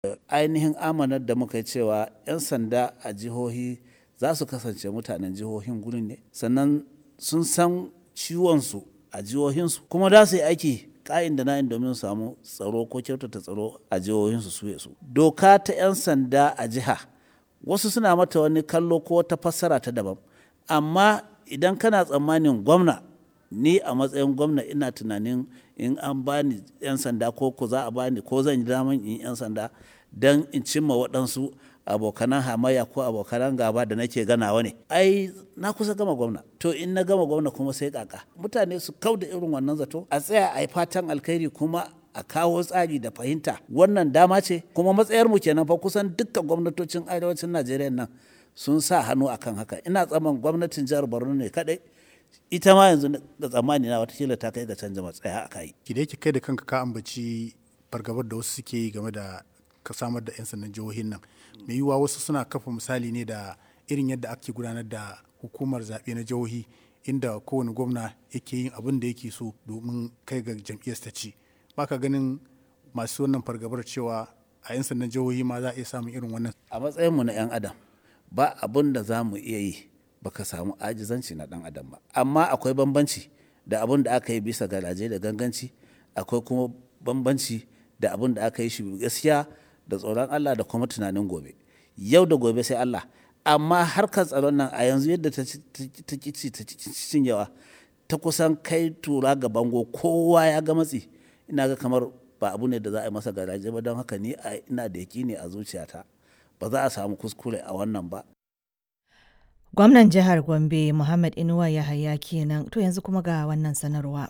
ainihin amanar da muka yi cewa 'yan sanda a jihohi za su kasance mutanen jihohin gurin ne sannan sun san ciwonsu a jihohinsu kuma za su yi aiki ka'in da na'in domin samu tsaro ko kyautata tsaro a jihohinsu su su doka ta 'yan sanda a jiha wasu suna mata wani kallo ko ta fassara ta daban amma idan kana tsammanin gwamna ni a matsayin gwamna ina tunanin in an bani 'yan sanda ko ko za a bani ko zan yi daman in 'yan sanda don in cimma waɗansu abokanan hamayya ko abokanan gaba da nake ganawa ne ai na kusa gama gwamna to in na gama gwamna kuma sai kaka mutane su kau da irin wannan zato a tsaya a yi fatan alkhairi kuma a kawo tsari da fahimta wannan dama ce kuma matsayar mu kenan fa kusan dukkan gwamnatocin arewacin najeriya nan sun sa hannu akan haka ina tsaman gwamnatin jihar borno ne kadai ita ma yanzu da tsammani na watakila ta kai ga canza matsaya a kai ki da kai da kanka ka ambaci fargabar da wasu suke yi game da ka samar da 'yan sandan jihohin nan mai yiwuwa wasu suna kafa misali ne da irin yadda ake gudanar da hukumar zaɓe na jihohi inda kowane gwamna yake yin abin da yake so domin kai ga jam'iyyar ta ci baka ganin masu wannan fargabar cewa a 'yan sandan jihohi ma za a iya samun irin wannan a matsayinmu na 'yan adam ba abin da za mu iya yi baka samu ajizanci na dan adam ba amma akwai bambanci da abin da aka yi bisa garaje da ganganci akwai kuma bambanci da abin da aka yi shi gaskiya da tsoron Allah da kuma tunanin gobe yau da gobe sai Allah amma harkar tsaron nan a yanzu yadda ta kici ta cinyewa ta kusan kai tura ga bango kowa ya ga matsi ina ga kamar ba abu ne da za a yi masa garaje ba don haka ni ina da ne a zuciyata ba za a samu kuskure a wannan ba Gwamnan jihar Gombe Muhammad Inuwa Yahaya kenan to yanzu kuma ga wannan sanarwa.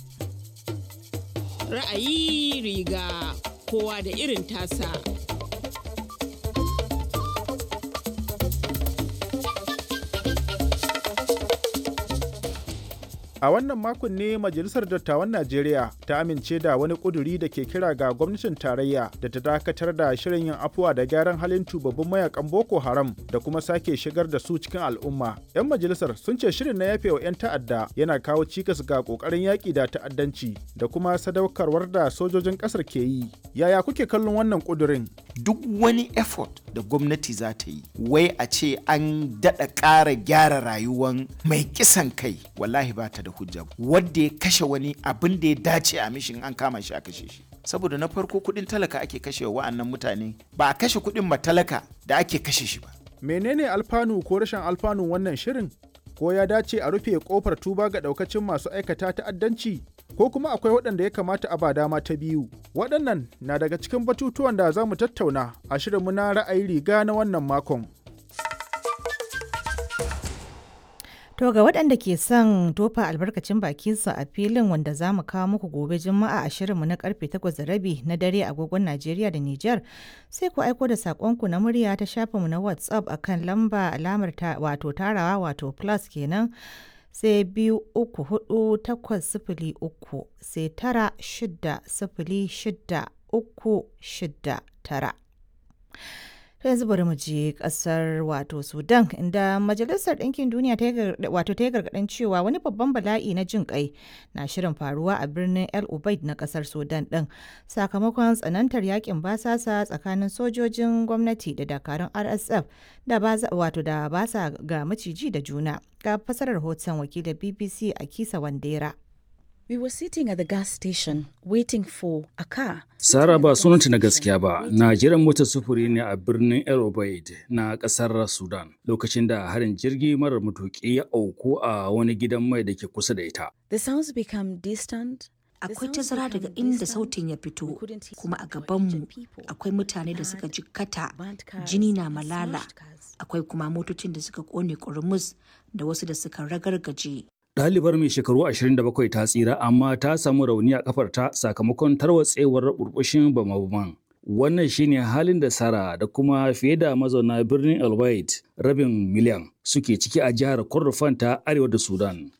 Ra'ayi riga kowa da irin tasa. A wannan makon ne Majalisar Dattawan Najeriya ta amince da wani ƙuduri da ke kira ga gwamnatin tarayya da ta dakatar da shirin yin afuwa da gyaran halin tubabbin mayakan Boko Haram da kuma sake shigar da su cikin al'umma. 'Yan majalisar sun ce shirin na yafewa 'yan ta'adda yana kawo cikas ga ƙoƙarin yaƙi da ta'addanci da kuma sadaukarwar da sojojin ƙasar ke yi. Yaya kuke kallon wannan ƙudurin? Duk wani effort da gwamnati za ta yi, wai a ce an daɗa ƙara gyara rayuwan mai kisan kai, wallahi ba ta da da hujja wadda ya kashe wani abin da ya dace a mishin an kama shi a kashe shi saboda na farko kudin talaka ake kashe wa wa'annan mutane ba a kashe kudin matalaka da ake kashe shi ba menene alfanu ko rashin alfanun wannan shirin ko ya dace a rufe kofar tuba ga daukacin masu aikata ta'addanci ko kuma akwai waɗanda ya kamata a ba dama ta biyu waɗannan na daga cikin batutuwan da za mu tattauna a shirinmu na ra'ayi riga na wannan makon To ga waɗanda ke son tofa albarkacin bakinsa a filin wanda za mu kawo muku gobe juma'a a shirinmu na karfe 8:30 na dare agogon Najeriya da Nijar sai ku aiko da saƙonku na murya ta shafinmu na WhatsApp akan lamba alamar ta wato tarawa wato plus kenan sai biyu uku hudu takwas sifili uku sai tara shida sifili shida uku shida tara. ta yanzu bari mu je kasar wato sudan inda majalisar ɗinkin duniya wato ta yi gargaɗin cewa wani babban bala'i na jin kai na shirin faruwa a birnin el ubaid na kasar sudan ɗin sakamakon tsanantar yakin basasa tsakanin sojojin gwamnati da dakarun rsf da wato da basa ga maciji da juna ga fasarar hoton wakilin bbc a kisa wandera We were sitting at the gas station waiting for a car. Sara ba sunanta na gaskiya ba, na jiran motar sufuri ne a birnin El Obeid na kasar Sudan lokacin da harin jirgi marar matuƙi ya auku a wani gidan mai da ke kusa da ita. The sounds become distant. Akwai tazara daga inda sautin ya fito, kuma a gabanmu akwai mutane da suka jikkata, jini na malala, akwai kuma motocin da suka kone kurmus da wasu da suka ragargaje. Ɗalibar mai shekaru 27 ta tsira amma ta samu rauni a kafarta sakamakon tarwatsewar burbushin bama-baman. Wannan shine halin da Sara da kuma fiye da mazauna birnin El rabin miliyan suke ciki a jihar Kordofan ta arewa da Sudan.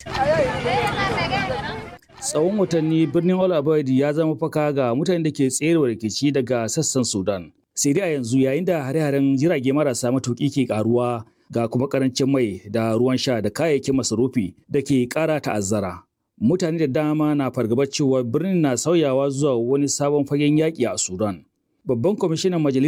Tsawon watanni birnin El ya zama faka ga mutanen da ke tserewa rikici daga sassan Sudan. Sai dai a yanzu yayin da hare-haren jirage marasa matuƙi ke ƙaruwa ga kuma karancin mai da ruwan sha da kayayyakin masarufi da ke kara ta'azzara. Mutane da dama na fargabar cewa birnin na sauyawa zuwa wani sabon fagen yaƙi a Sudan. Babban kwamishinan Majalisar